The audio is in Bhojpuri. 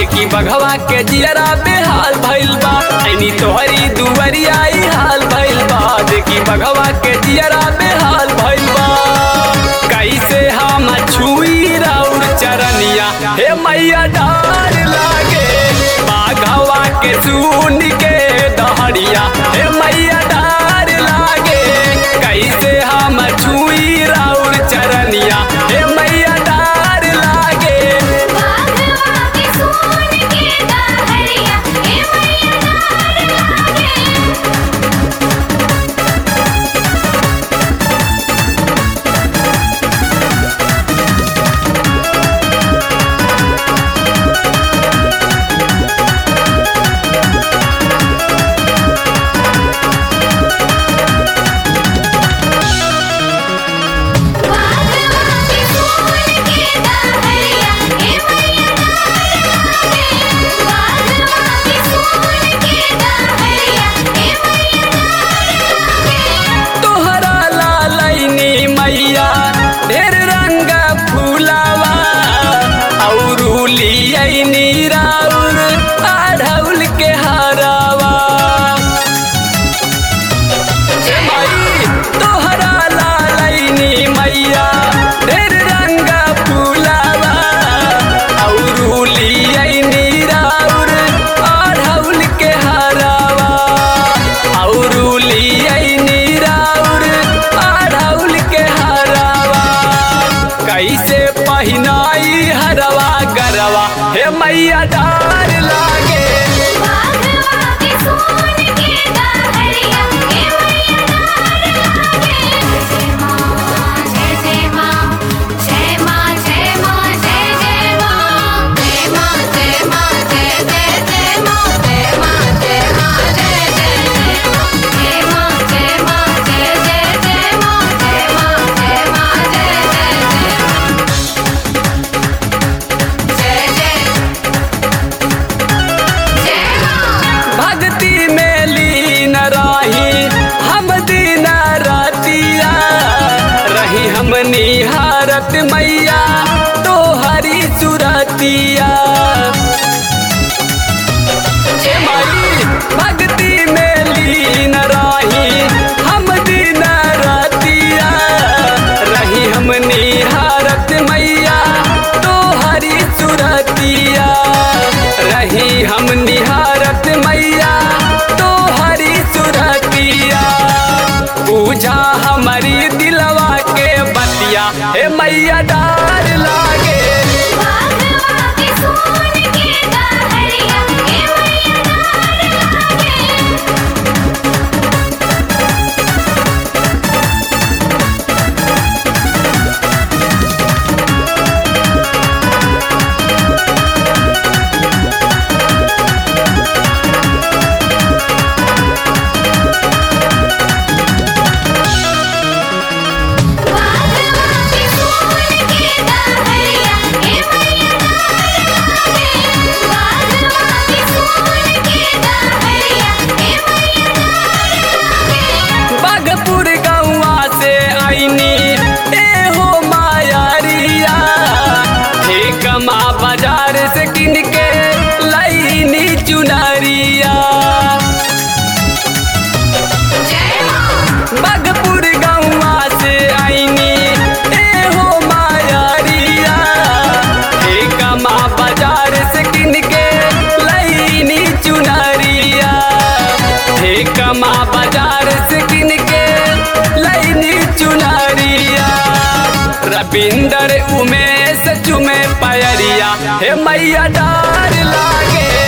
देखी बघवा के जियरा बेहाल भइल बा ऐनी तोहरी दुवरिया ई हाल भइल बा देखी बघवा के जियरा बेहाल भइल बा कैसे हम छुई राउर चरनिया हे मैया डार लागे बाघवा के सुन के दहड़िया हे मैया डार लागे कैसे हम छुई राउर चरनिया हे मैया डार लागे बाघवा के सोन के दहरिया हे मैया डार लागे बाघवा के सोन के दहरिया हे मैया डार लागे बाघवा के सोन के दहरिया हे मैया डार लागे तोहरा लालैनी मैया ढेर रंग फूलावा औरू लियनी राउर आढ़ौल के हरावा ए माई तोहरा लालैनी मैया ढेर रंग फूलावा औरू लियनी राउर आढ़ौल के हरावा औरू लियनी राउर आढ़ौल के हरावा कैसे पहिनाई हरवा गरवा हे मैया डार लागे बाघवा के सोन के दहरिया हे मैया डार लागे जय मां जय जय मां जय मां जय मां जय जय मां जय मां जय मां जय जय जय मां जय मां जय मां जय जय जय मां जय मां जय मां जय जय जय मां जय मां जय मां जय जय जय जय जय मां भक्ति में लीन रही हम दिन रातिया रही हम निहारत मैया तो हरी सुरतिया ए माई भक्ति में लीन रही हम दिन रातिया रही हम निहारत मैया तो हरी सुरतिया रही हम निहारत मैया तो हरी सुरतिया पूजा हमारी दिलवा के बतिया हे मैया डार लागे बाघवा के सोन के दहरिया हे मैया डार लागे बाघवा के सोन के दहरिया हे मैया डार लागे बाघवा के सोन के दहरिया हे मैया डार लागे बागपुर गौवा से आईनी ए हो मायारिया हे कमा बाजार से किन के लईनी चुनरिया जय मां बागपुर गौवा से आईनी ए हो मायारिया हे कमा बाजार से किन के लईनी चुनरिया हे कमा बाजार से किन के लईनी चुनरिया रविंदर उमेश चुमे पयरिया हे मैया डार लागे